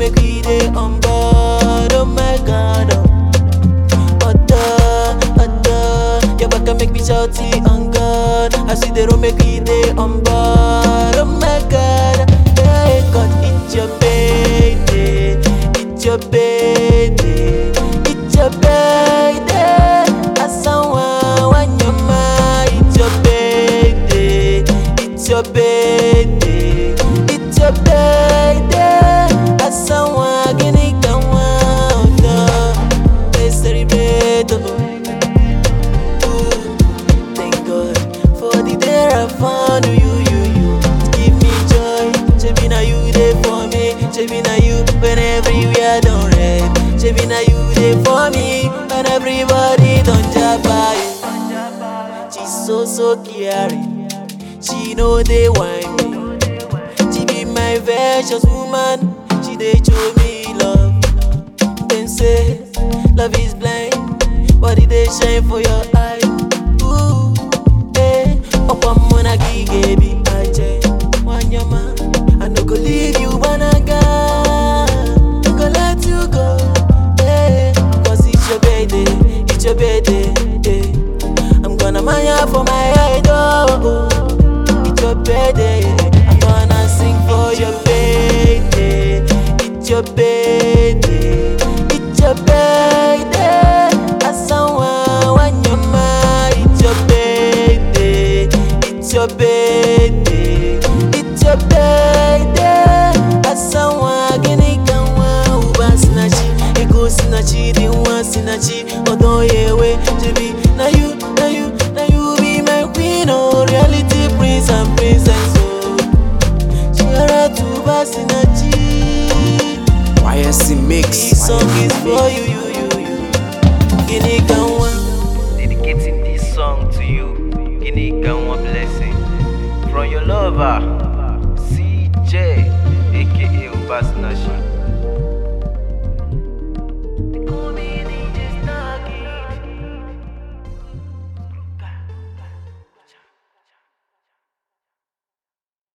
make we dey on board. Oh my God. Oh. Other, other, your back can make me shouty on God. I see the road make we dey on board. Oh my God. Hey God, it's your birthday. It's your birthday. It's your birthday. Asawa wanyama. It's your birthday. It's your birthday. It's your birthday. Asawa gini kawa. Let's celebrate. oh. Ooh, Thank God for the day I found you, you, you. Give me joy. Shebi na you there for me. Shebi na you when everywhere don't red. Shebi na you there for me when everybody don't jabba you. She's so so caring. She know they want me. She be my precious woman. She dey show me love. Them say love is blind, but it dey shine for your eye. Ooh, eh, ọ̀pọ̀ mọ́nà gígé bí ajẹ́ wányọ́má. I no go leave you banaga, no go let you go. Eh, cause it's your birthday, it's your birthday. Eh. I'm gonna maya for my head, oh. It's your birthday, I'm gonna sing for your birthday. It's your birthday, it's your birthday. Asawa wanyama, it's your birthday, it's your birthday, it's your birthday. Asawa gini kanwa uba sinachi, ego sinachi, diwa sinachi, odo yewe jebi. Na you, na you, na you be my queen, oh reality prince and princess, oh. Shara tuba sinachi. YSC Mix. This song is for you, you, you, you. Gini kanwa. Dedicating this song to you. Guinea Ganwa blessing. From your lover, CJ, aka Ubasnashi.